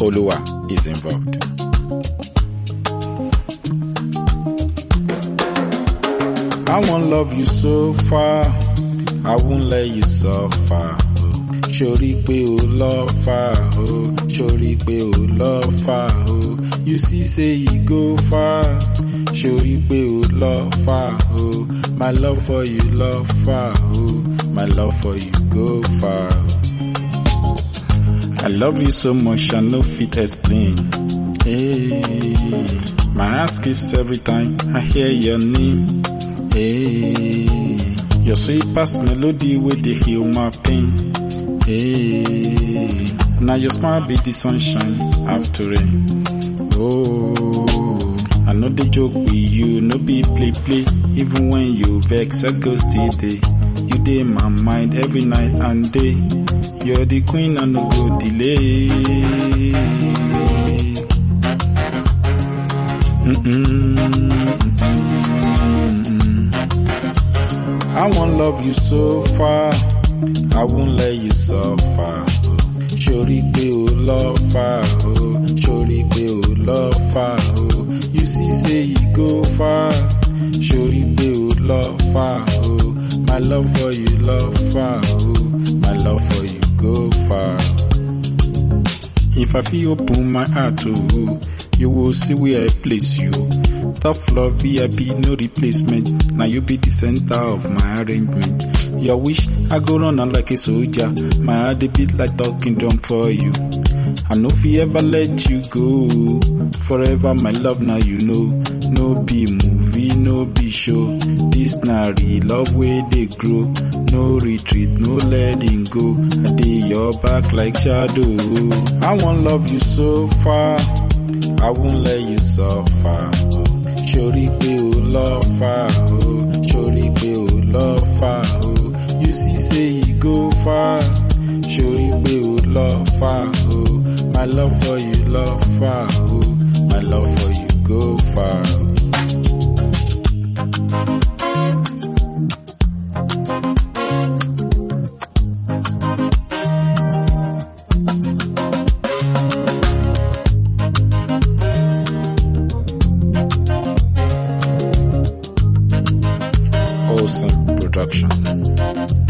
Oluwa is involved. I won't love you so far, I won't let you suffer. Ṣorí pé o lọ́fà o, ṣorí pé o lọ́fà o, you see say you go far. Ṣorí pé o lọ́fà o, my love for you lọ́fà o, my love for you go far. I love you so much I no fit explain. Hey, my heart skips every time I hear your name. Hey, your sweet past melody wey dey heal my pain. Hey, now your smile be the sunshine after rain. Oh, I know the joke with you, no be play play. Even when you vex, I go still dey. You dey my mind every night and day. You're the queen and no go delay. Mm-mm. I won't love you so far. I won't let you suffer. Ṣorí pé o lọ́fà o, ṣorí pé o lọ́fà o, you see say you go far. Ṣorí pé o lọ́fà o, my love for you lọ́fà o, my love for you go far. If I feel open my heart to you, you will see where I place you. Tough love VIP, no replacement. Now you be the center of my arrangement. Your wish, I go run on like a soldier. My heart they beat like talking drum for you. I know if ever let you go. Forever my love now you know. No be movie, no be show. This na real love where they grow. No retreat, no letting go. I dey your back like shadow. I won't love you so far. I won't let you suffer. Ṣorí pé o lọ́fà o, ṣorí pé o lọ́fà o, you see say you go far. Ṣorí pé o lọ́fà o, my love for you lọ́fà o, my love for you go far. Olsen Production.